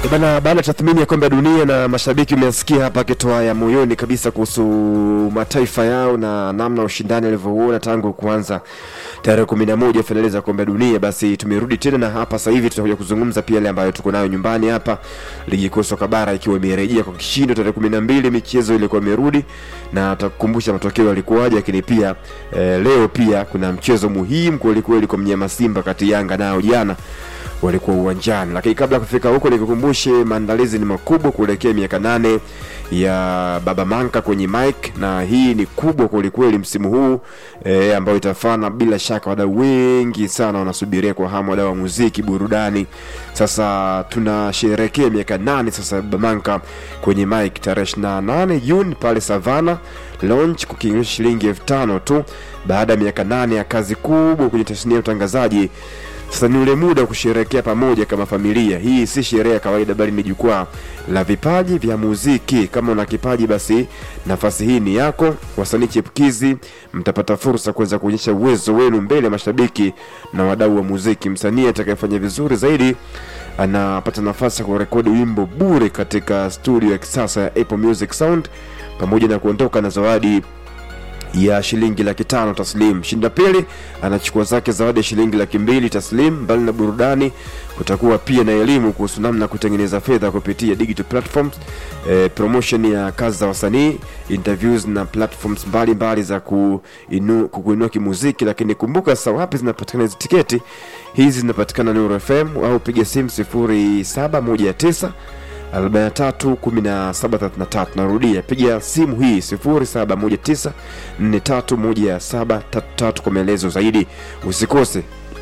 E Bana, baada ya tathmini ya kombe la dunia na mashabiki umesikia hapa akitoa ya moyoni kabisa kuhusu mataifa yao na namna ushindani alivyouona tangu kuanza tarehe kumi na moja fainali za kombe la dunia. Basi tumerudi tena na hapa sasa hivi tutakuja kuzungumza pia yale ambayo tuko nayo nyumbani hapa, ligi kuu soka bara ikiwa imerejea kwa kishindo tarehe kumi na mbili michezo ilikuwa imerudi na tutakukumbusha matokeo yalikuwaje, lakini pia eh, leo pia kuna mchezo muhimu kwelikweli kwa mnyama Simba kati Yanga nao jana walikuwa uwanjani. Lakini kabla ya kufika huko, nikukumbushe maandalizi ni makubwa kuelekea miaka nane ya Baba Manka kwenye mic, na hii ni kubwa kwelikweli msimu huu e, ambayo itafana bila shaka. Wadau wengi sana wanasubiria kwa hamu, wadau wa muziki, burudani. Sasa tunasherehekea miaka nane sasa Baba Manka kwenye mic tarehe 28 Juni pale Savana launch kukiingisha shilingi elfu tano tu baada ya miaka nane ya kazi kubwa kwenye tasnia ya utangazaji. Sasa ni ule muda wa kusherehekea pamoja kama familia. Hii si sherehe ya kawaida, bali ni jukwaa la vipaji vya muziki. Kama una kipaji, basi nafasi hii ni yako. Wasanii chipukizi mtapata fursa kuweza kuonyesha uwezo wenu mbele ya mashabiki na wadau wa muziki. Msanii atakayefanya vizuri zaidi anapata nafasi ya kurekodi wimbo bure katika studio ya kisasa ya Apple Music Sound pamoja na kuondoka na zawadi ya shilingi laki tano taslim. Mshinda pili anachukua zake zawadi ya shilingi laki mbili taslim. Mbali na burudani, kutakuwa pia na elimu kuhusu namna ya kutengeneza fedha kupitia digital platforms, eh, promotion ya kazi za wasanii, interviews na platforms mbalimbali mbali za kuinu, kukuinua kimuziki. Lakini kumbuka sasa, wapi zinapatikana hizi tiketi? Hizi zinapatikana Nuru FM au piga simu 0719 431733. Narudia, piga simu hii 0719431733 kwa maelezo zaidi. Usikose.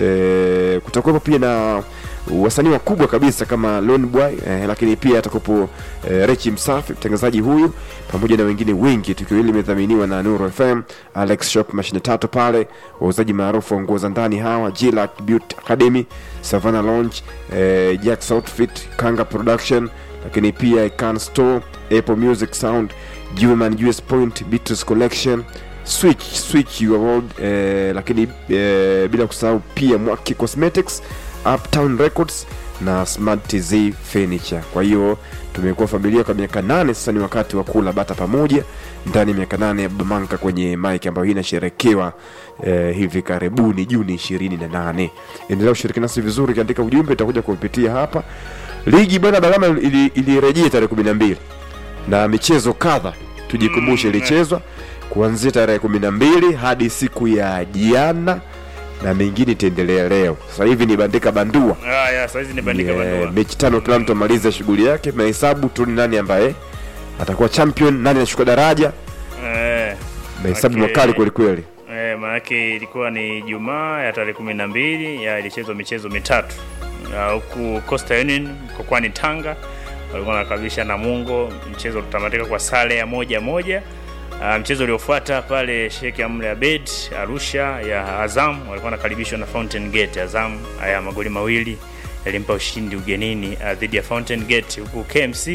E, kutakuwepo pia na wasanii wakubwa kabisa kama Lone Boy eh, lakini pia atakuwepo eh, Rechi Msafi mtangazaji huyu pamoja na wengine wengi. Tukio hili limedhaminiwa na Nuru FM, Alex Shop mashine tatu pale, wauzaji maarufu wa nguo za ndani hawa Jillac Beauty Academy, Savannah Lounge, eh, Jack's Outfit, Kanga Production lakini pia Ican Store, Apple Music Sound, Juman US Point, Beatles Collection, Switch Switch Your World, eh, lakini eh, bila kusahau pia Mwaki Cosmetics, Uptown Records na Smart TZ Furniture. Kwa hiyo tumekuwa familia kwa miaka nane sasa, ni wakati wa kula bata pamoja ndani ya miaka nane ya Bamanka kwenye mike ambayo hii inasherekewa eh, hivi karibuni Juni ishirini na nane. Endelea kushiriki nasi vizuri, kaandika ujumbe, itakuja kupitia hapa ligi bwana Balama ilirejea ili tarehe kumi na mbili na michezo kadha tujikumbushe, ilichezwa kuanzia tarehe kumi na mbili hadi siku ya jana na mengine itaendelea leo. Sasa hivi ni bandika bandua. Ah, ya, sasa hizi ni bandika Yeah, bandua. mechi tano, kila mtu amaliza shughuli yake, mahesabu tu ni nani ambaye atakuwa champion, nani anashuka daraja, Eh, mahesabu Okay. makali kweli kweli. eh, maanake ilikuwa ni Jumaa ya tarehe kumi na mbili ya ilichezwa michezo mitatu Ah, huku Coastal Union mkokwani Tanga walikuwa wanakabilisha Namungo, mchezo utamatika kwa sare ya moja moja. Ah, mchezo uliofuata pale Sheikh Amri Abed Arusha ya Azam walikuwa wanakaribishwa na Fountain Gate. Azam haya magoli mawili yalimpa ushindi ugenini ah, dhidi ya Fountain Gate, huku KMC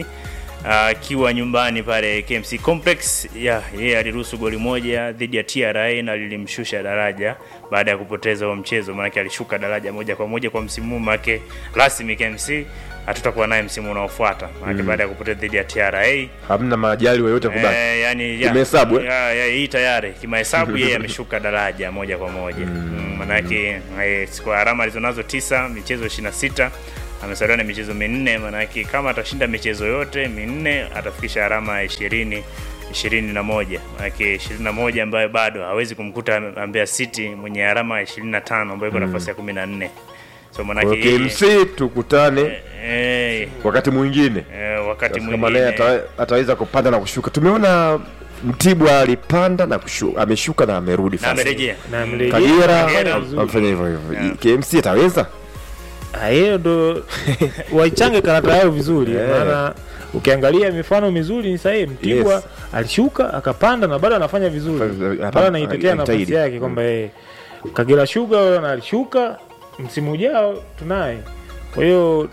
akiwa nyumbani pale KMC Complex ya yeye aliruhusu goli moja dhidi ya TRA na lilimshusha daraja baada ya kupoteza huo mchezo, maanake alishuka daraja moja kwa moja kwa msimu huu, maanake rasmi KMC hatutakuwa naye msimu unaofuata, maanake baada ya kupoteza dhidi ya TRA Hamna majali yoyote kubaki. Eh, yani ya- Kimahesabu, eh? ya- ya- hii tayari kimahesabu yeye ameshuka daraja moja kwa moja mm. Manake eh, kwa alama alizonazo tisa michezo 26 amesalia na michezo minne. Manake kama atashinda michezo yote minne atafikisha alama ya ishirini ishirini na moja manake ishirini na moja ambayo bado hawezi kumkuta Mbeya City mwenye alama ya ishirini na tano ambayo iko nafasi ya kumi na nne so Kwa manake hiyo KMC tukutane eh, wakati mwingine eh, wakati kama naye mwingine ata, ataweza kupanda na kushuka. Tumeona Mtibwa alipanda na kushuka, ameshuka na amerudi na fast. amerejea na mrejea Kagera Kagera am- vizuri. amefanya hivyo hivyo. Yeah. KMC ataweza? Ah, hiyo ndo waichange karata yao vizuri Yeah. maana ukiangalia mifano mizuri ni sahihi Mtibwa Yes. alishuka akapanda na bado anafanya vizuri Hapa- bado anaitetea anajitahidi. nafasi yake kwamba yeye Kagera Sugar wao na alishuka msimu ujao tunaye kwa hiyo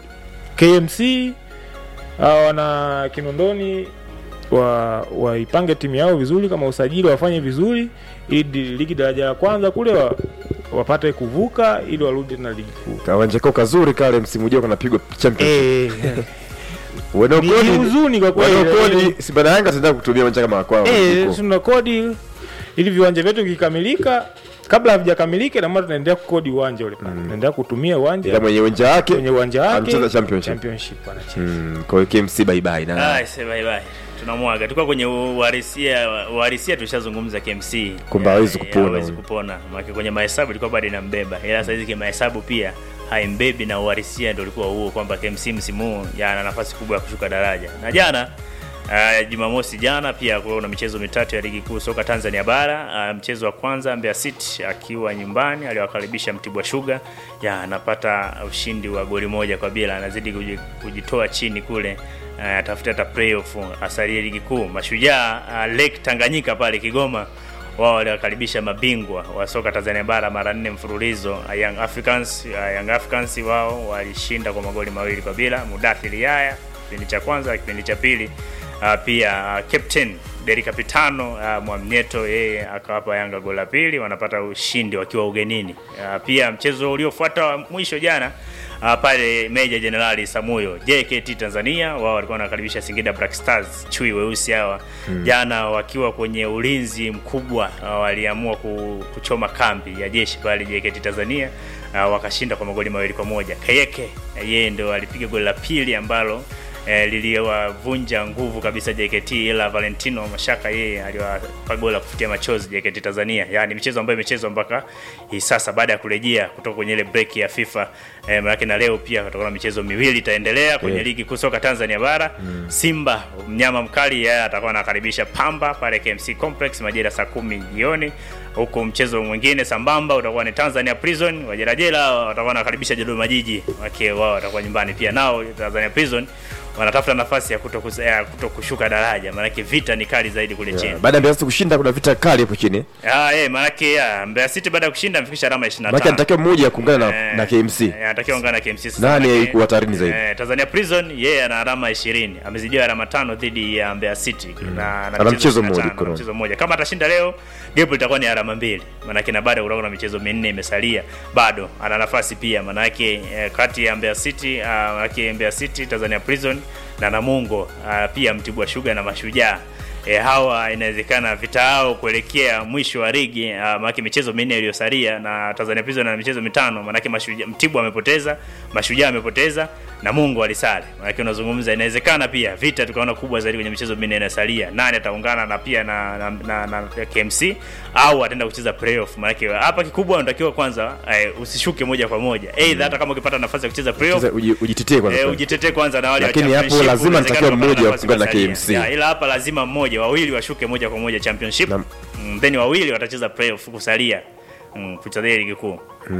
KMC hawa wana Kinondoni wa waipange timu yao vizuri, kama usajili wafanye vizuri, ili ligi daraja la kwanza kule wa, wapate kuvuka ili warudi na ligi kuu. Kawanja kao kazuri kale, msimu ujao kanapigwa championship. Eh, Wanaokodi- Ni huzuni kwa kweli, wanaokodi, lakini- Simba na Yanga tutaenda kutumia uwanja kama wa kwao Eh, huko. tuna kodi ili viwanja vyetu vikikamilika, kabla havijakamilika, na maana tunaendelea kukodi uwanja ule pale, tunaendelea kutumia uwanja ila mwenye uwanja wake kwenye uwanja wake anacheza championship. championship anacheza. Mm, kwa hiyo KMC bye bye na Ah, say bye bye. Tunamwaga. Tulikuwa kwenye uhalisia uhalisia tushazungumza KMC. Kwamba hawezi Ya, kupona Hawezi huyu. kupona. Maana kwenye mahesabu ilikuwa bado inambeba. Ila sasa hizi kimahesabu pia haimbebi na uhalisia ndio ulikuwa huo kwamba KMC msimu huu ya, ana nafasi kubwa ya kushuka daraja. Na jana Uh, Jumamosi jana pia kulikuwa na michezo mitatu ya ligi kuu soka Tanzania bara. Uh, mchezo wa kwanza Mbeya City akiwa nyumbani aliwakaribisha Mtibwa Sugar, ya anapata ushindi wa goli moja kwa bila, anazidi kuji- kujitoa chini kule uh, atafuta hata playoff asalie ligi kuu. Mashujaa uh, Lake Tanganyika pale Kigoma wao waliwakaribisha mabingwa wa soka Tanzania bara mara nne mfululizo uh, Young Africans. Uh, Young Africans wao walishinda kwa magoli mawili kwa bila. Mudathiri Yaya kipindi cha kwanza, kipindi cha pili uh, pia uh, captain Deri Capitano uh, Mwamnyeto yeye akawapa Yanga goli la pili, wanapata ushindi wakiwa ugenini. Uh, pia mchezo uliofuata wa mwisho jana uh, pale Meja Jenerali Samuyo JKT Tanzania wao walikuwa wanakaribisha Singida Black Stars chui weusi hawa jana wakiwa kwenye ulinzi mkubwa uh, waliamua ku, kuchoma kambi ya jeshi pale JKT Tanzania uh, wakashinda kwa magoli mawili kwa moja. Kayeke yeye ndo alipiga goli la pili ambalo eh, liliwavunja nguvu kabisa JKT, ila Valentino Mashaka yeye aliwapa goli la kufutia machozi JKT Tanzania. Yaani michezo ambayo imechezwa mpaka hii sasa baada ya kurejea kutoka kwenye ile break ya FIFA eh, maana na leo pia kutakuwa na michezo miwili itaendelea kwenye Yeah. ligi kuu soka Tanzania bara. Simba mnyama mkali yeye atakuwa anakaribisha Pamba pale KMC Complex majira saa kumi jioni huku mchezo mwingine sambamba utakuwa ni Tanzania Prison wajerajela watakuwa wanakaribisha Dodoma Jiji wake wao watakuwa nyumbani pia nao Tanzania Prison wanatafuta nafasi ya kuto, kus- ya kuto kushuka daraja maanake vita ni kali zaidi kule chini baada ya Mbeya City kushinda kuna vita kali hapo chini ah eh maanake ya Mbeya City baada ya kushinda amefikisha alama 25 maana anatakiwa mmoja kuungana na, Eh, na KMC eh, anatakiwa ungana na KMC sasa. Nani Manake, yuko hatarini zaidi? eh, Tanzania Prison yeye ana alama 20 amezidiwa alama tano dhidi ya Mbeya City na Ana mchezo 25, mmoja ana mkononi. mchezo mmoja kama atashinda leo gap litakuwa ni alama mbili maanake na bado kutakuwa na michezo minne imesalia bado ana nafasi pia maanake eh, kati ya Mbeya City uh, maanake Mbeya City Tanzania Prison na Namungo uh, pia Mtibwa Sugar na Mashujaa e, hawa inawezekana vita yao kuelekea mwisho wa ligi uh, maanake michezo minne iliyosalia na Tanzania Prison na michezo mitano maanake Mashujaa Mtibwa amepoteza Mashujaa amepoteza na Mungu alisale maanake unazungumza inawezekana pia vita tukaona kubwa zaidi kwenye michezo minne inasalia nani ataungana na pia na, na, na, na KMC au ataenda kucheza playoff maanake hapa kikubwa unatakiwa kwanza eh, usishuke moja kwa moja aidha hata kama ukipata nafasi ya kucheza playoff Sasa uji- ujitetee kwanza Eh, ujitetee kwanza na wale wa Lakini hapo championship, lazima inawezekana nitakiwa ukapata mmoja nafasi kuungana na kusalia. KMC. Ya, ila hapa lazima mmoja wawili washuke moja kwa moja championship Na- mm, then wawili watacheza playoff kusalia mm, kuchezea ligi kuu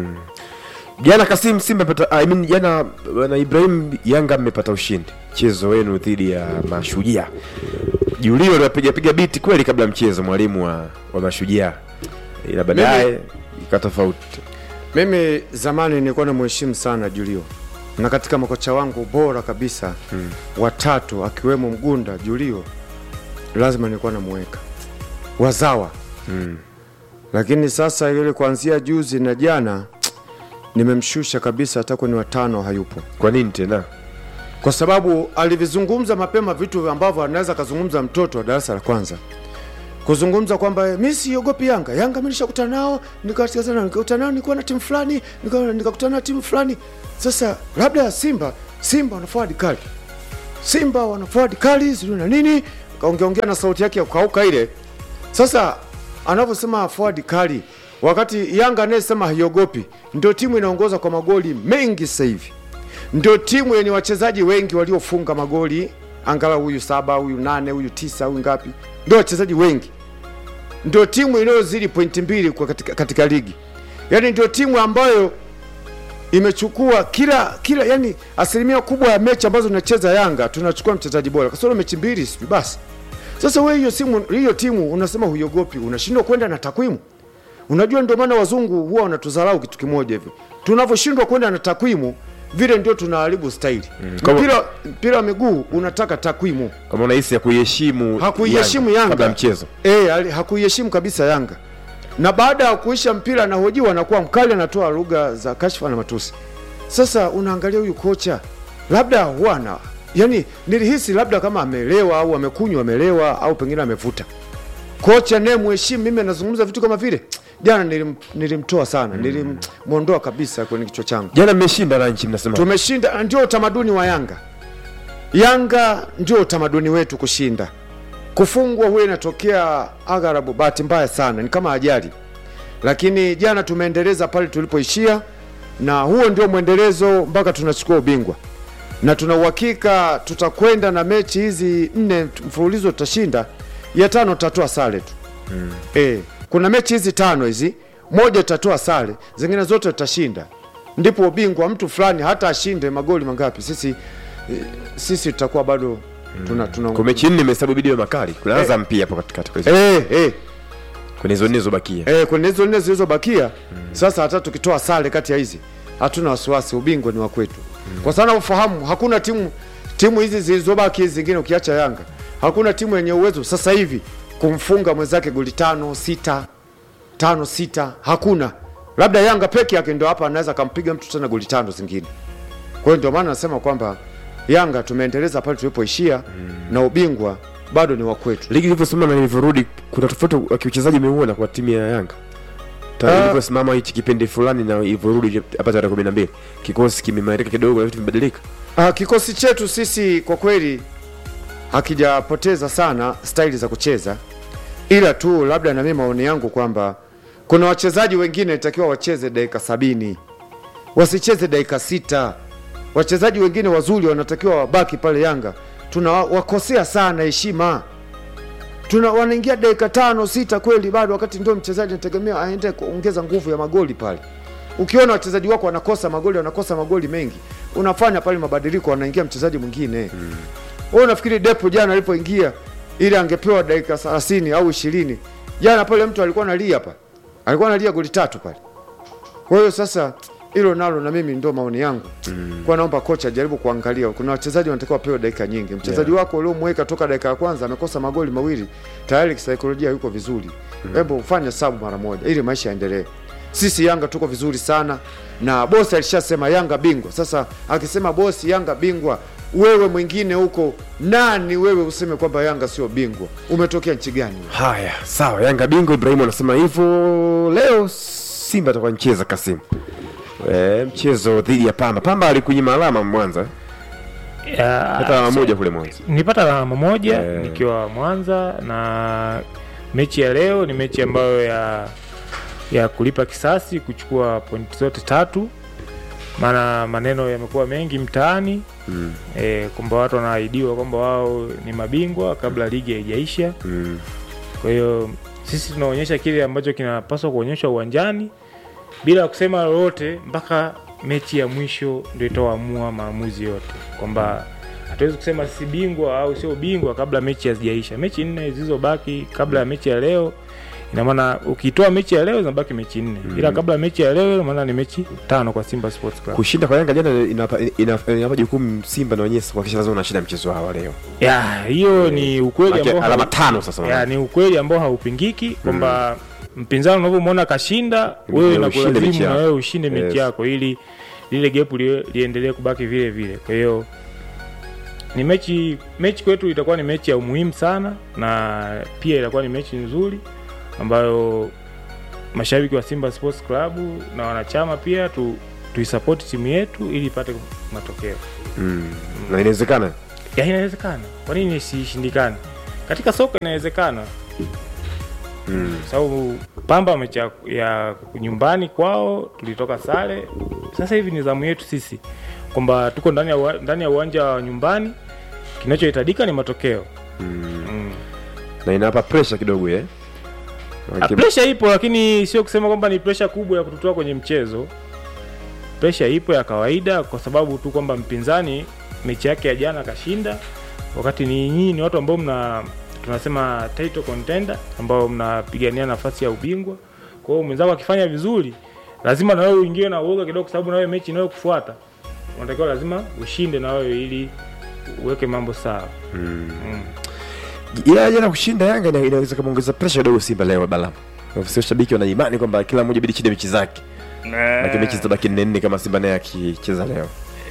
jana Kasim Simba pata I mean jana na Ibrahim Yanga mmepata ushindi mchezo wenu dhidi ya Mashujaa Julio aliwapiga piga biti kweli kabla ya mchezo mwalimu wa, wa Mashujaa ila baadaye ika tofauti Mimi zamani nilikuwa namheshimu sana Julio, na katika makocha wangu bora kabisa hmm, watatu akiwemo Mgunda, Julio lazima nilikuwa namuweka wazawa mm. lakini sasa yule kuanzia juzi na jana nimemshusha kabisa, hata kwenye watano hayupo, kwa nini tena kwa sababu alivizungumza mapema vitu ambavyo anaweza akazungumza mtoto wa darasa la kwanza kuzungumza kwamba mi siogopi Yanga. Yanga mi nishakutana nao, nikakutana nao, nikakutana nao, nilikuwa na timu fulani, nika- nikakutana na timu fulani. Sasa labda Simba, Simba wana forward kali, Simba wana forward kali, sijui na nini, kaongeongea na sauti yake ya kukauka ile. Sasa anavyosema forward kali, wakati Yanga anayesema haiogopi, ndio timu inaongoza kwa magoli mengi sasa hivi ndio timu yenye wachezaji wengi waliofunga magoli angalau huyu saba huyu nane huyu tisa huyu ngapi ndio wachezaji wengi ndio timu inayozidi pointi mbili kwa katika, katika ligi yaani ndio timu ambayo imechukua kila kila yani asilimia kubwa ya mechi ambazo tunacheza yanga tunachukua mchezaji bora kasoro mechi mbili sijui basi sasa wewe hiyo simu hiyo timu unasema huiogopi unashindwa kwenda na takwimu unajua ndio maana wazungu huwa wanatudharau kitu kimoja hivi tunavyoshindwa kwenda na takwimu vile ndio tunaharibu staili Kama- mpira mpira wa miguu unataka takwimu kama unahisi ya kuiheshimu hakuiheshimu Yanga, kabla ya mchezo Eh, ali- hakuiheshimu kabisa Yanga, na baada ya kuisha mpira anahojiwa, anakuwa mkali, anatoa lugha za kashfa na matusi. Sasa unaangalia huyu kocha, labda huwa ana yani nilihisi labda kama amelewa au amekunywa amelewa au pengine amevuta kocha naye mheshimu mimi anazungumza vitu kama vile jana nilim, nilimtoa sana nilimwondoa kabisa kwenye kichwa changu jana mmeshinda ranchi mnasema tumeshinda ndio utamaduni wa yanga yanga ndio utamaduni wetu kushinda kufungwa huwa inatokea agharabu bahati mbaya sana ni kama ajali lakini jana tumeendeleza pale tulipoishia na huo ndio mwendelezo mpaka tunachukua ubingwa na tuna uhakika tutakwenda na mechi hizi nne mfululizo tutashinda ya tano tutatoa sare tu mm. e, kuna mechi hizi tano hizi moja tutatoa sare zingine zote tutashinda ndipo ubingwa mtu fulani hata ashinde magoli mangapi sisi e, sisi tutakuwa bado tuna, tuna, kwa mechi nne imehesabu bidii makali kuna Azam pia hapo katikati kwa hizo- Eh, eh, kwenye hizo nne zilizobakia eh, kwenye hizo nne zilizobakia sasa hata tukitoa sare kati ya hizi hatuna wasiwasi ubingwa ni wa kwetu kwa sana ufahamu hakuna timu timu hizi zilizobaki hizi zingine ukiacha yanga hakuna timu yenye uwezo sasa hivi kumfunga mwenzake goli tano sita tano sita hakuna labda yanga peke yake ndo hapa anaweza akampiga mtu tena goli tano zingine kwa hiyo ndio maana nasema kwamba yanga tumeendeleza pale tulipoishia na ubingwa bado ni wa kwetu ligi ilivyosimama na ilivyorudi kuna tofauti wa kiuchezaji umeuona kwa timu ya yanga Ta- Ah. ilivyosimama hichi kipindi fulani na ilivyorudi hapa tarehe kumi na mbili kikosi kimeimarika kidogo na vitu vimebadilika Ah, kikosi chetu sisi kwa kweli hakijapoteza sana staili za kucheza, ila tu labda na mimi maoni yangu kwamba kuna wachezaji wengine itakiwa wacheze dakika sabini wasicheze dakika sita. Wachezaji wengine wazuri wanatakiwa wabaki pale Yanga, tuna wakosea sana heshima tuna wanaingia dakika tano sita kweli bado, wakati ndio mchezaji anategemea aende kuongeza nguvu ya magoli pale. Ukiona wachezaji wako wanakosa magoli, wanakosa magoli mengi, unafanya pale mabadiliko, wanaingia mchezaji mwingine mm. Wewe unafikiri Depo jana alipoingia ili angepewa dakika 30 au 20, jana pale mtu alikuwa analia hapa, alikuwa analia goli tatu pale. Kwa hiyo sasa hilo nalo na mimi ndo maoni yangu mm. kwa naomba kocha ajaribu kuangalia, kuna wachezaji wanatakiwa wapewe dakika nyingi. Mchezaji Yeah. wako uliomweka toka dakika ya kwanza amekosa magoli mawili, tayari kisaikolojia yuko vizuri, hebu ufanye sabu mara moja ili maisha yaendelee. Sisi Yanga tuko vizuri sana, na bosi alishasema Yanga bingwa. Sasa akisema bosi Yanga bingwa, wewe mwingine huko nani wewe useme kwamba Yanga sio bingwa? Umetokea nchi gani? haya sawa yanga bingwa ibrahimu anasema hivyo leo simba atakuwa ncheza kasimu e, mchezo dhidi ya pamba pamba alikunyima alama mwanza Ya, hata alama so- moja kule mwanza nilipata alama moja Eh. nikiwa Mwanza, na mechi ya leo ni mechi ambayo ya ya kulipa kisasi, kuchukua pointi zote tatu, maana maneno yamekuwa mengi mtaani mm. e, kwamba watu wanaahidiwa kwamba wao ni mabingwa kabla ligi haijaisha. Mm. Kwa hiyo sisi tunaonyesha kile ambacho kinapaswa kuonyeshwa uwanjani bila kusema lolote mpaka mechi ya mwisho ndio itaamua maamuzi yote, kwamba hatuwezi kusema si bingwa au sio bingwa kabla mechi hazijaisha. Mechi nne zilizobaki kabla ya mechi ya leo, ina maana ukitoa mechi ya leo zinabaki mechi nne mm. ila kabla ya mechi ya leo, ina maana ni mechi tano kwa Simba Sports Club. kushinda kwa yanga jana inapa, inapa, inapa jukumu simba na wenyewe kuhakikisha lazima unashinda mchezo wao wa leo Ya, hiyo ni ukweli Maana ambao alama hau- tano sasa ya, maana. ni ukweli ambao haupingiki kwamba mpinzani unavyomwona kashinda, Wewe wewe ushinde mechi inakulazimu na yako. wewe ushinde Yes. mechi yako ili lile gepu li, liendelee kubaki vile vile. Kwa hiyo ni mechi mechi kwetu itakuwa ni mechi ya umuhimu sana, na pia itakuwa ni mechi nzuri ambayo mashabiki wa Simba Sports Club na wanachama pia tu tuisapoti timu yetu ili ipate matokeo. mm. na inawezekana Ya, inawezekana. Kwa nini isishindikane? Katika soka inawezekana, mm. sababu Pamba mechi ya- ya nyumbani kwao tulitoka sare. Sasa hivi ni zamu yetu sisi kwamba tuko ndani ya uwa- ndani ya uwanja wa nyumbani, kinachohitajika ni matokeo Mm. mm. na inawapa pressure kidogo eh Ah, Pressure ipo, lakini sio kusema kwamba ni pressure kubwa ya kututoa kwenye mchezo. Pressure ipo ya kawaida, kwa sababu tu kwamba mpinzani mechi yake ya jana kashinda, wakati ni nyinyi ni watu ambao mna tunasema title contender, ambao mnapigania nafasi ya ubingwa. Kwa hiyo mwenzako akifanya vizuri, lazima na wewe uingie na uoga kidogo, kwa sababu na wewe mechi inayokufuata unatakiwa lazima ushinde na wewe ili uweke mambo sawa. mm. Mm. yeah, jana kushinda yanga ina- inaweza kamaongeza pressure kidogo simba leo bala sio shabiki wana imani kwamba kila mmoja bidi chinde mechi zake lakini mechi zitabaki nne nne kama simba naye akicheza leo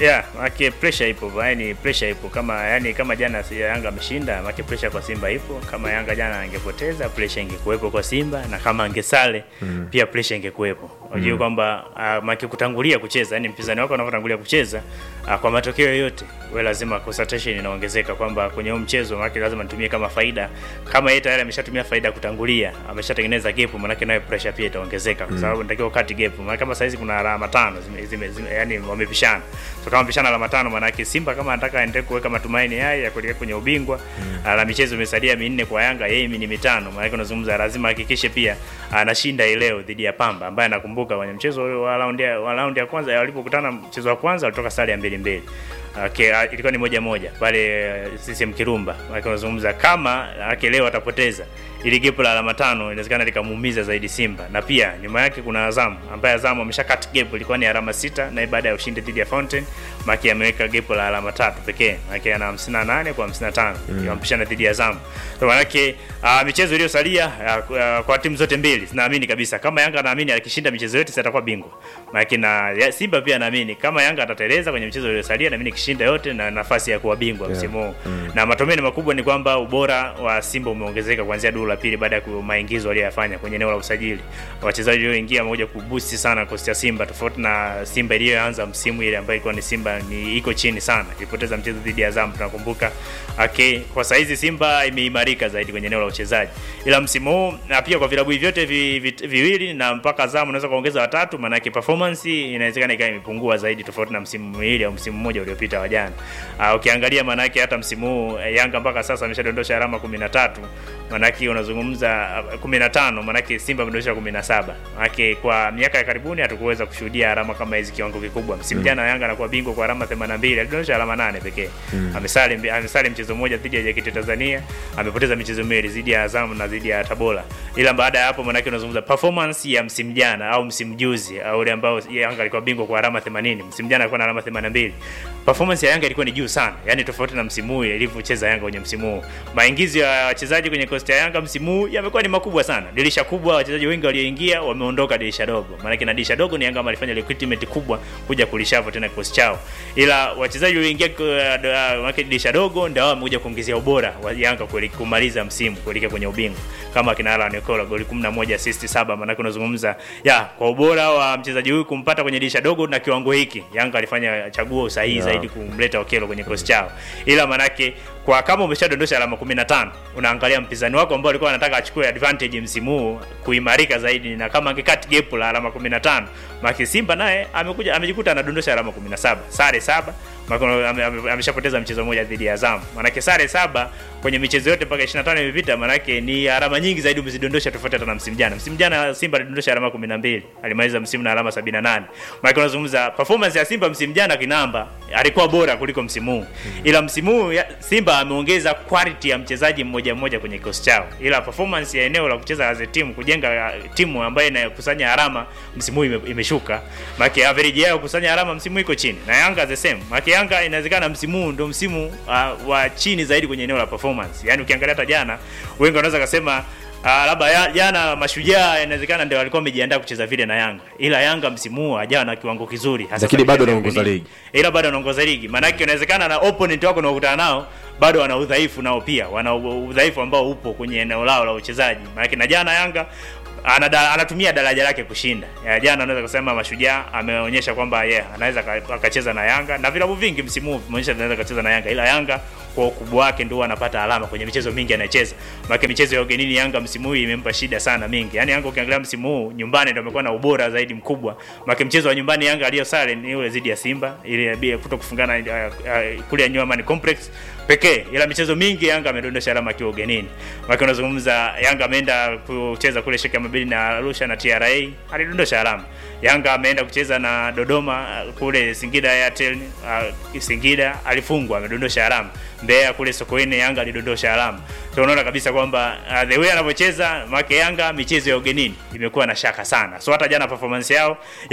Yeah, make pressure ipo, yani pressure ipo kama yani kama jana si- Yanga ameshinda, make pressure kwa Simba ipo. Kama Yanga jana angepoteza, pressure ingekuwepo kwa Simba na kama angesale mm. pia pressure ingekuwepo. Unajua mm. kwamba uh, make kutangulia kucheza, yani mpinzani wako anapotangulia kucheza uh, kwa matokeo yoyote, wewe lazima concentration inaongezeka kwamba kwenye huo mchezo make lazima nitumie kama faida. Kama yeye tayari ameshatumia faida ya kutangulia, ameshatengeneza gap, maana nayo pressure pia itaongezeka kwa sababu natakiwa ukati gap. Maana kama saizi kuna alama tano zime, zime, zime, yani wamepishana. So kama wamepishana alama tano, maana yake Simba kama anataka aendelee kuweka matumaini haya ya kuelekea kwenye ubingwa mm. na michezo imesalia minne kwa Yanga, yeye ni mitano. Maana yake unazungumza lazima ahakikishe pia anashinda hii leo dhidi ya Pamba ambaye anakumbuka kwenye mchezo wa round ya wa round ya kwanza walipokutana mchezo wa kwanza walitoka sare ya mbili mbili. Okay, uh, ilikuwa ni moja moja pale uh, CCM Kirumba. Maana unazungumza kama ake leo atapoteza ili gepo la alama tano inawezekana likamuumiza zaidi Simba, na pia nyuma yake kuna Azam ambaye Azam amesha cut gap, ilikuwa ni alama sita, na baada ya ushindi dhidi ya Fountain Maki ameweka gepo la alama tatu pekee, Maki ana 58 kwa 55 mm. yampishana dhidi ya Azam. Kwa maana yake uh, michezo iliyosalia uh, uh, kwa timu zote mbili zinaamini kabisa kama Yanga anaamini akishinda michezo yote atakuwa bingwa. Maki na ya, Simba pia anaamini kama Yanga atateleza kwenye michezo iliyosalia, naamini kishinda yote na nafasi ya kuwa bingwa Yeah. msimu huu mm. na matumaini makubwa ni kwamba ubora wa Simba umeongezeka kuanzia duru la pili baada ya ku- maingizo aliyoyafanya kwenye eneo la usajili. Wachezaji walioingia wamekuja kuboost sana kosti ya Simba tofauti na Simba iliyoanza msimu ile ambayo ilikuwa ni Simba ni iko chini sana. Ilipoteza mchezo dhidi ya Azam tunakumbuka. Okay, kwa saizi Simba imeimarika zaidi kwenye eneo la uchezaji. Ila msimu huu na pia kwa vilabu hivi vyote vi, vi, viwili na mpaka Azam unaweza kuongeza watatu maana yake performance inawezekana ikawa imepungua zaidi tofauti na msimu miwili au msimu mmoja uliopita wa jana. Uh, ukiangalia maana yake hata msimu huu eh, Yanga mpaka sasa ameshadondosha alama 13 manake unazungumza uh, 15 manake Simba amedondosha 17 manake kwa miaka ya karibuni hatukuweza kushuhudia alama kama hizi kiwango kikubwa msimu jana Yanga anakuwa bingwa kwa alama 82 alidondosha alama 8 pekee mm. amesali amesali mchezo mmoja dhidi ya JKT Tanzania amepoteza michezo miwili dhidi ya Azam na dhidi ya Tabora ila baada ya hapo manake unazungumza performance ya msimu jana au msimu juzi au ule ambao Yanga alikuwa bingwa kwa alama 80 msimu jana alikuwa na alama 82 performance ya Yanga ilikuwa ni juu sana yani tofauti na msimu huu ilivyocheza Yanga kwenye msimu huu maingizo ya wachezaji kwenye kosti ya Yanga msimu huu yamekuwa ni makubwa sana dirisha kubwa wachezaji wengi walioingia wameondoka dirisha dogo maana na dirisha dogo ni Yanga walifanya recruitment kubwa kuja kulishavu tena kikosi chao ila wachezaji walioingia maana dirisha dogo ndio wamekuja kuongezea ubora wa Yanga kueli- kumaliza msimu kuelekea kwenye ubingwa kama kina Alan Nicola goli 11 assist 7 maana unazungumza ya kwa ubora wa mchezaji huyu kumpata kwenye dirisha dogo na kiwango hiki Yanga alifanya chaguo sahihi Yeah. zaidi kumleta Okelo kwenye kikosi chao ila manake kwa kama umeshadondosha alama 15 unaangalia mpinzani wako ambao alikuwa anataka achukue advantage msimu huu kuimarika zaidi na kama angekat gap la alama 15 maki Simba naye amekuja amejikuta anadondosha alama 17 sare saba Maki ame- ame- ameshapoteza mchezo mmoja dhidi ya Azam manake sare saba kwenye michezo yote mpaka 25 imepita manake ni alama nyingi zaidi umezidondosha tofauti hata na msimu jana msimu jana Simba alidondosha alama 12 alimaliza msimu na alama 78 manake unazungumza performance ya Simba msimu jana kinamba alikuwa bora kuliko msimu huu ila msimu huu ya- Simba ameongeza quality ya mchezaji mmoja mmoja kwenye kikosi chao ila performance ya eneo la kucheza as a team kujenga uh, timu ambayo inakusanya alama msimu huu ime, imeshuka maana average yao kusanya alama msimu huu iko chini na Yanga the same maana Yanga inawezekana msimu huu ndio msimu uh, wa chini zaidi kwenye eneo la performance yani ukiangalia hata jana wengi wanaweza kusema Uh, labda ya- jana mashujaa inawezekana ndio walikuwa wamejiandaa kucheza vile na Yanga, ila Yanga msimu huu hajawa na kiwango kizuri, hasa Lakini kwa bado michezo ya anaongoza ugenini. ligi. ila bado anaongoza ligi. Maana yake inawezekana na opponent wako unaokutana nao bado wana udhaifu nao pia, wana u- udhaifu ambao upo kwenye eneo lao la uchezaji. Maana yake na jana Yanga anada, anatumia daraja lake kushinda. Ya, jana anaweza kusema Mashujaa ameonyesha kwamba yeah, anaweza ka- akacheza na Yanga na vilabu vingi msimu huu vimeonyesha anaweza akacheza na Yanga, ila Yanga kwa ukubwa wake ndio anapata alama kwenye michezo mingi anayecheza. Maana michezo ya ugenini Yanga msimu huu imempa shida sana mingi. Yaani Yanga ukiangalia msimu huu nyumbani ndio amekuwa na ubora zaidi mkubwa. Maana mchezo wa nyumbani Yanga aliyosare ni ule dhidi ya Simba ile bila kuto kufungana uh, uh, kule New Amaan Complex pekee, ila michezo mingi Yanga amedondosha alama akiwa ugenini. Maana unazungumza Yanga ameenda kucheza kule Sheikh Amabili na Arusha na TRA alidondosha alama. Yanga ameenda kucheza na Dodoma uh, kule Singida Airtel uh, Singida alifungwa amedondosha alama. Mbeya kule Sokoine Yanga alidondosha alama. So unaona kabisa kwamba uh, the way anavyocheza make Yanga michezo ya ugenini imekuwa na shaka sana. So hata jana performance yao ya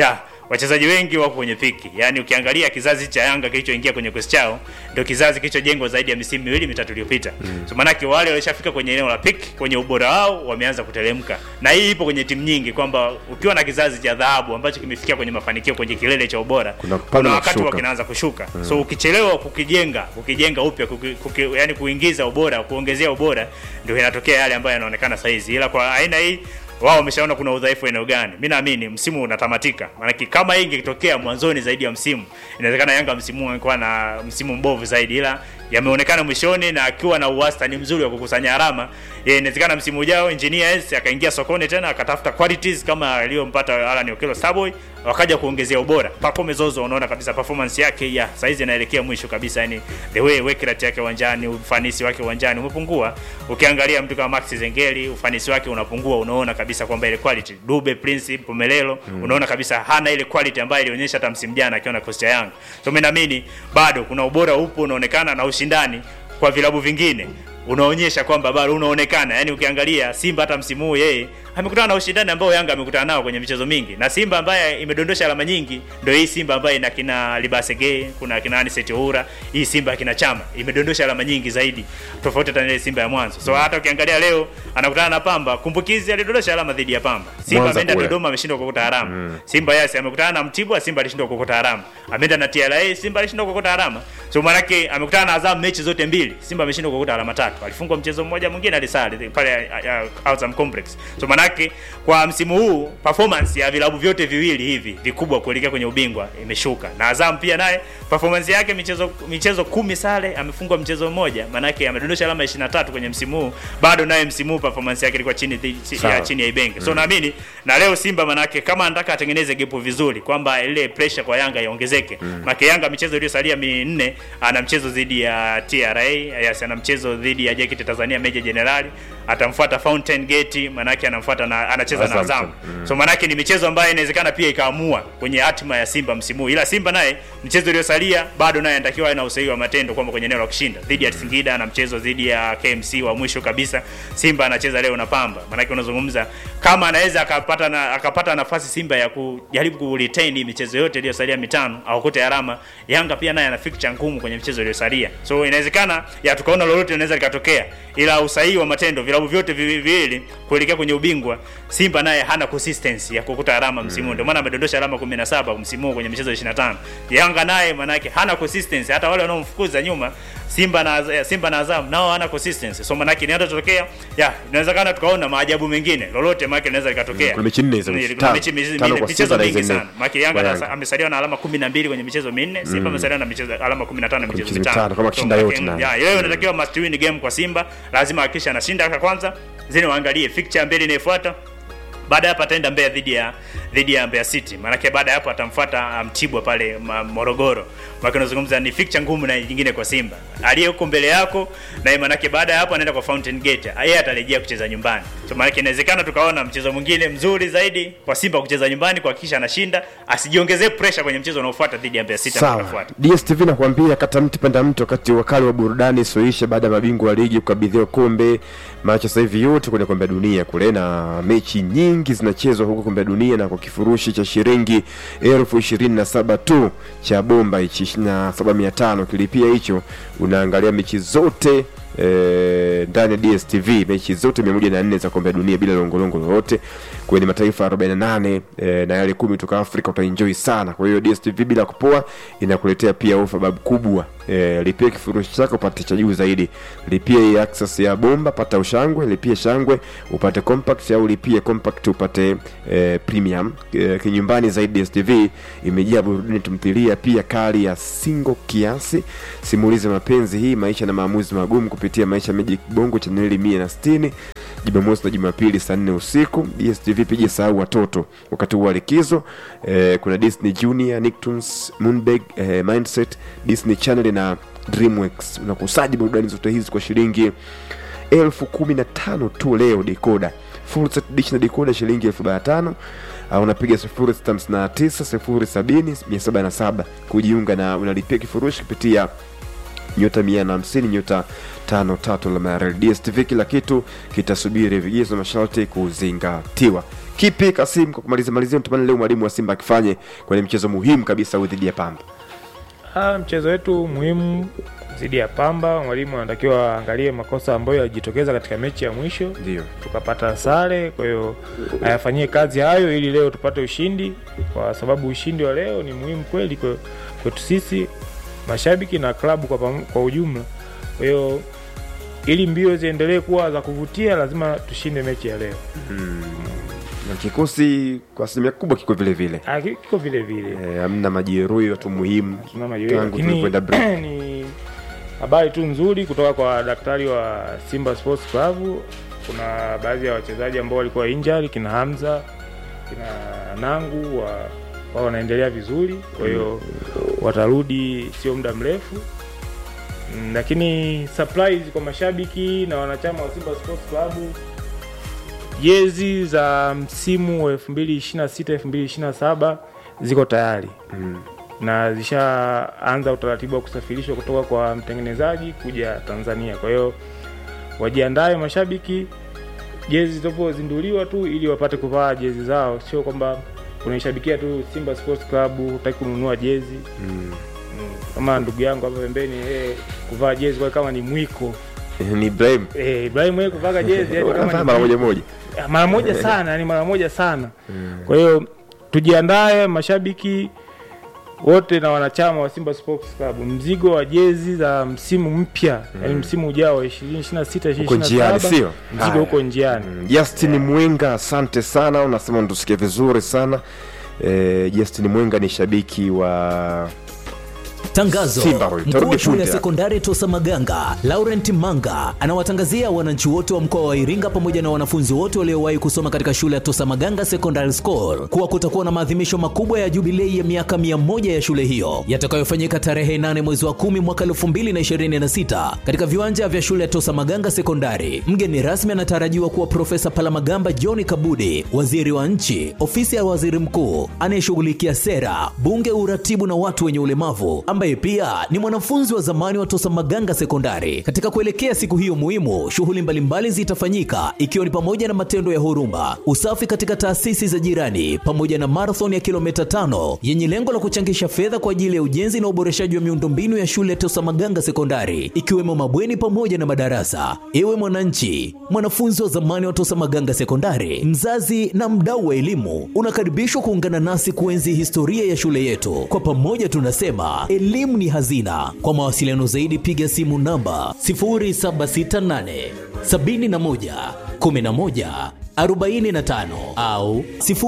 wachezaji wengi wako kwenye piki. Yaani ukiangalia kizazi cha Yanga kilichoingia kwenye kikosi chao ndio kizazi kilichojengwa zaidi ya misimu miwili mitatu iliyopita. Mm. So maanake wale walishafika kwenye eneo la piki, kwenye ubora wao wameanza kuteremka. Na hii ipo kwenye timu nyingi kwamba ukiwa na kizazi cha dhahabu ambacho kimefikia kwenye mafanikio kwenye kilele cha ubora, Kuna kupanda kuna na wakati kushuka. wa kinaanza kushuka. Mm. So ukichelewa kukijenga, kukijenga upya, kuki, kuki, yani kuingiza ubora, kuongezea ubora ndio inatokea yale ambayo yanaonekana saizi. Ila kwa aina hii wao wameshaona kuna udhaifu eneo gani. Mimi naamini msimu unatamatika. Maana kama hii ingetokea mwanzoni zaidi ya msimu, inawezekana Yanga msimu huu angekuwa na msimu mbovu zaidi, ila yameonekana mwishoni na akiwa na uwastani mzuri wa kukusanya alama, ya inawezekana msimu ujao engineers akaingia sokoni tena akatafuta qualities kama aliyompata Alan Okello Starboy, wakaja kuongezea ubora. Pacome Zozo unaona kabisa performance yake ya saizi inaelekea mwisho kabisa, yani the way work rate yake uwanjani, ufanisi wake uwanjani umepungua. Ukiangalia mtu kama Max Zengeli ufanisi wake unapungua, unaona kabisa kwamba ile quality Dube Prince Pumelelo mm. unaona kabisa hana ile quality ambayo ilionyesha hata msimu jana akiwa na kosti ya Yanga. So mimi naamini bado kuna ubora upo unaonekana na ushindani kwa vilabu vingine unaonyesha kwamba bado unaonekana. Yani ukiangalia Simba hata msimu huu yeye amekutana na ushindani ambao Yanga amekutana nao kwenye michezo mingi, na Simba ambaye imedondosha alama nyingi ndio hii Simba ambaye ina kina Libasege, kuna kina Aniseti Oura, hii Simba kina Chama imedondosha alama nyingi zaidi tofauti hata na ile Simba ya mwanzo. So hata ukiangalia leo anakutana na Pamba, kumbukizi alidondosha alama dhidi ya Pamba. Simba Mwanza ameenda kule. Dodoma ameshindwa kuokota alama. Simba yes amekutana na Mtibwa, Simba alishindwa kuokota alama. Ameenda na TRA, Simba alishindwa kuokota alama. So maanake amekutana na Azam mechi zote mbili, Simba ameshindwa kuokota alama tatu. Alifungwa mchezo mmoja mwingine alisali pale uh, uh, Azam Complex. So maanake kwa msimu huu performance ya vilabu vyote viwili hivi vikubwa kuelekea kwenye ubingwa imeshuka. Na Azam pia naye performance yake michezo michezo kumi sare amefungwa mchezo mmoja, maanake amedondosha alama 23 kwenye msimu huu. Bado naye msimu huu performance yake ilikuwa chini thi- chi- Sawa. ya chini ya Ibenge. So naamini na leo Simba manake kama anataka atengeneze gepu vizuri kwamba ile pressure kwa Yanga iongezeke. Mm. Maki Yanga michezo iliyosalia minne ana mchezo dhidi ya TRA, yes, ana mchezo dhidi ya JKT Tanzania Meja Jenerali, atamfuata Fountain Gate, manake anamfuata na anacheza na Azam. Azam. So manake ni michezo ambayo inawezekana pia ikaamua kwenye hatima ya Simba msimu huu. Ila Simba naye mchezo uliosalia bado naye anatakiwa awe na usahihi wa matendo kwamba kwenye eneo la kushinda. Dhidi ya Singida na mchezo dhidi ya KMC wa mwisho kabisa. Simba anacheza leo na Pamba. Manake unazungumza kama anaweza akapata na, akapata nafasi Simba ya kujaribu ku retain hii michezo yote iliyosalia mitano au kote alama. Yanga pia naye ana fixture ngumu kwenye michezo iliyosalia. So inawezekana ya tukaona lolote linaweza likatokea. Ila usahihi wa matendo vilabu vyote viwi- viwili kuelekea kwenye ubingwa Simba naye hana consistency ya kukuta alama msimu huu. Ndio maana amedondosha alama 17 msimu huu kwenye michezo 25. Yanga naye maana yake hana consistency hata wale wanaomfukuza nyuma Simba na Simba na Azam nao hana consistency. So maana yake inatotokea ya inawezekana tukaona maajabu mengine. Lolote maana yake linaweza likatokea. Kuna mechi nne hizo, Ni- mechi kuna tano. mechi mizi- Tano minne, kwa michezo Simba na mingi hizo nne sana. Maana yake Yanga kwa ana- Yanga. amesaliwa na alama 12 kwenye michezo minne, Simba amesaliwa na michezo alama 15 michezo michezo mitano. mitano, kama akishinda So, yote maana na- yake- ya, leo inatakiwa must win game kwa Simba, lazima hakikisha anashinda kwa kwanza, zile waangalie fixture mbili inayofuata. Baada ya hapo ataenda Mbeya dhidi ya dhidi ya Mbeya City. Maanake baada ya hapo atamfuata Mtibwa pale ma, Morogoro. Maana unazungumza ni fixture ngumu na nyingine kwa Simba. Aliye huko mbele yako na maanake baada ya hapo anaenda kwa Fountain Gate. Yeye atarejea kucheza nyumbani. So maanake inawezekana tukaona mchezo mwingine mzuri zaidi kwa Simba kucheza nyumbani kuhakikisha anashinda, asijiongezee pressure kwenye mchezo unaofuata dhidi ya Mbeya City ambao Sawa. unafuata. DSTV nakwambia kata mti panda mti, wakati wakali wa burudani soisha baada ya mabingwa wa ligi kukabidhiwa kombe. Macho sasa hivi yote kwenye kombe la dunia kule, na mechi nyingi zinachezwa huko kombe la dunia, na kwa kifurushi cha shilingi elfu ishirini na saba tu cha bomba hichi ishirini na saba mia tano kilipia hicho, unaangalia mechi zote eh, ndani ya DSTV mechi zote 104 za kombe la dunia bila longolongo lolote kwenye mataifa 48 eh, na yale kumi kutoka Afrika utaenjoy sana. Kwa hiyo DSTV bila kupoa inakuletea pia ofa babu kubwa. Eh, lipia kifurushi chako upate cha juu zaidi. Lipia hii access ya bomba pata ushangwe, lipia shangwe upate compact au lipia compact upate eh, premium. Eh, kinyumbani zaidi DSTV imejaa burudani tumthilia pia kali ya single kiasi, simulizi ya mapenzi hii maisha na maamuzi magumu kupitia maisha Magic Bongo chaneli 160 Jumamosi na Jumapili saa nne usiku. DSTV pija sahau watoto wakati huu wa likizo. Eh, kuna Disney Junior, Nicktoons, Moonbag, eh, Mindset, Disney Channel na Dreamworks. Unakusaji burudani zote hizi kwa shilingi elfu kumi na tano tu leo decoder. Full set dish na decoder shilingi elfu arobaini na tano au unapiga sifuri sita hamsini na tisa sifuri sabini mia saba na saba kujiunga na unalipia kifurushi kupitia nyota mia na hamsini nyota tano tatu alama ya reli. DSTV kila kitu kitasubiri, vigezo na masharti kuzingatiwa. Kipi Kasim, kwa kumalizia malizia, natamani leo mwalimu wa Simba akifanye kwenye mchezo muhimu kabisa huu dhidi ya Pamba? Ah, mchezo wetu muhimu dhidi ya Pamba, mwalimu anatakiwa aangalie makosa ambayo yalijitokeza katika mechi ya mwisho Ndio. tukapata sare. Kwa hiyo ayafanyie kazi hayo ili leo tupate ushindi, kwa sababu ushindi wa leo ni muhimu kweli kwe- kwetu sisi mashabiki na klabu kwa, pam- kwa ujumla. Kwa hiyo ili mbio ziendelee kuwa za kuvutia, lazima tushinde mechi ya leo. Na kikosi kwa asilimia kubwa kiko vile vile, Ah, ki- Kiko vile vile Eh, hamna majeruhi, watu muhimu tuna majeruhi, tangu lakini tulikwenda break. ni habari tu nzuri kutoka kwa daktari wa Simba Sports Club. Kuna baadhi ya wachezaji ambao walikuwa injury, kina Hamza, kina Nangu wa wao wanaendelea vizuri, kwa hiyo watarudi sio muda mrefu. Mm, Lakini surprise kwa mashabiki na wanachama wa Simba Sports Club, jezi za msimu wa 2026 2027 ziko tayari na zishaanza utaratibu wa kusafirishwa kutoka kwa mtengenezaji kuja Tanzania. Kwa hiyo wajiandae mashabiki, jezi zitapozinduliwa tu ili wapate kuvaa jezi zao, sio kwamba unaishabikia tu Simba Sports Club hutaki kununua jezi mm. Kama ndugu yangu hapa pembeni eh, kuvaa jezi kwa kama ni mwiko ni Ibrahim eh, Ibrahim wewe kuvaa jezi yani kama Wanafanya ni mara moja moja. Ah, mara moja sana yani mara moja sana kwa hiyo tujiandae mashabiki wote na wanachama wa Simba Sports Club, mzigo wa jezi za msimu mpya yani msimu ujao wa 2026 Uko njiani, 2027 sio? mzigo Haya. uko njiani. Mm, Justin Mwenga, asante sana, unasema unatusikia vizuri sana. Eh, Justin Mwenga ni shabiki wa Tangazo. Simba huyu, Mkuu tarudi wa shule ya punde. sekondari Tosa Maganga, Laurent Manga, anawatangazia wananchi wote wa mkoa wa Iringa pamoja na wanafunzi wote waliowahi kusoma katika shule ya Tosa Maganga Secondary School kuwa kutakuwa na maadhimisho makubwa ya jubilei ya miaka 100 ya shule hiyo yatakayofanyika tarehe 8 mwezi wa 10 mwaka 2026 katika viwanja vya shule ya Tosa Maganga Sekondari. Mgeni rasmi anatarajiwa kuwa Profesa Palamagamba John Kabudi, waziri wa nchi, ofisi ya waziri mkuu anayeshughulikia sera, bunge, uratibu na watu wenye ulemavu, ambaye pia ni mwanafunzi wa zamani wa Tosa Maganga Sekondari. Katika kuelekea siku hiyo muhimu, shughuli mbalimbali zitafanyika ikiwa ni pamoja na matendo ya huruma, usafi katika taasisi za jirani, pamoja na marathon ya kilomita tano yenye lengo la kuchangisha fedha kwa ajili ya ujenzi na uboreshaji wa miundombinu ya shule ya Tosa Maganga Sekondari, ikiwemo mabweni pamoja na madarasa. Ewe mwananchi, mwanafunzi wa zamani wa Tosa Maganga Sekondari, mzazi na mdau wa elimu, unakaribishwa kuungana nasi kuenzi historia ya shule yetu. Kwa pamoja tunasema elimu ni hazina. Kwa mawasiliano zaidi, piga simu namba 0768 71 11 45 au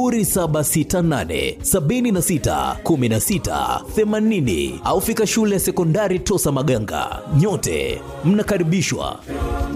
0768 76 16 80 au fika shule ya sekondari Tosa Maganga. Nyote mnakaribishwa.